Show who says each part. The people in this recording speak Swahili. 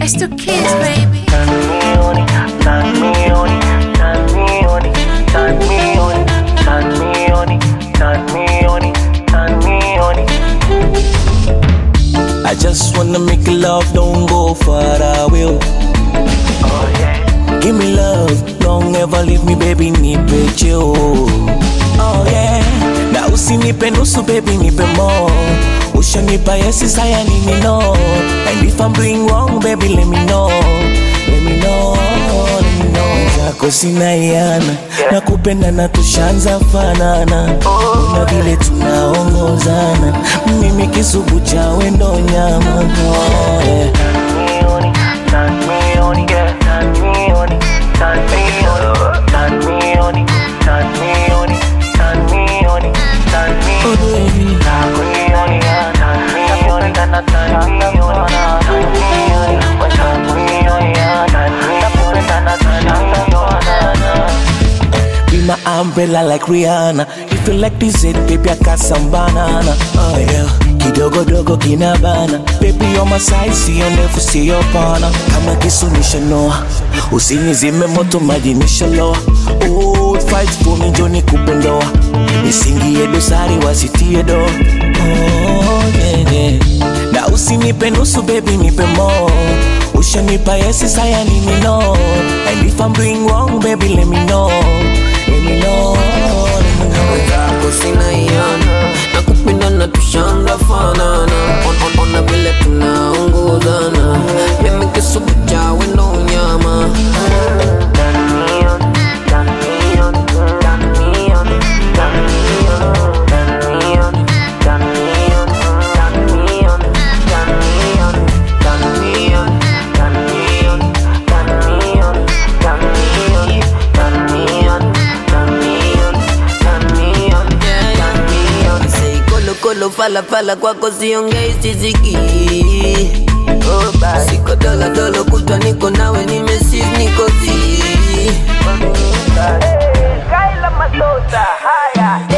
Speaker 1: It's the kids, baby.
Speaker 2: Turn me on it, turn me on it, turn me on it, turn me on it, turn me on it, turn me on it, turn me on it.
Speaker 3: I just wanna make love, don't go far away.
Speaker 2: Oh yeah,
Speaker 3: Give me love, don't ever leave me baby, nipe cheo. Oh yeah, na usinipe nusu baby, nipe more. Ushanipa yesi saya nini no. And if I'm doing wrong baby, let me know. Let me know, let me know. Zako sina iana, nakupenda na tushanza fanana. Na vile tunaongozana, mimi kisubu cha wendo nyama. Oh, yeah.
Speaker 2: turn me on it, turn me on it, yeah, turn me on it, turn me on it, turn me on it, turn me on it, turn me on it, turn me
Speaker 3: Oh,
Speaker 2: on it.
Speaker 3: baby.
Speaker 2: Turn me on it, yeah, turn me on it, turn me on it, turn me on it, turn me on it, yeah, turn me on it, turn me on it.
Speaker 3: Be my umbrella like Rihanna. If you like this it, baby, I got some banana. Oh yeah, kidogo dogo kinabana. Baby, you're my size, sio ndefu sio pana. Kama kisu nishanoa, usinizime moto maji nishaloa. Oh, fight for me, njoo nikupe ndoa. Nisingie dosari wasitie do. Oh yeah, yeah. Na usinipe nusu baby, nipe more. Ushanipa yesi saya nini no. And if I'm doing wrong baby, let me know. Let me know, let me know.
Speaker 4: wenzako sina iana na kupenda na tushanga fanana On- on- ona vile tunaongozana mimi kisubu cha wendo nyama Say kolo kolo fala fala kwako siongei siziki siko dola dola kutwa niko nawe nimesi niko zi
Speaker 2: Kaila Masosa, haya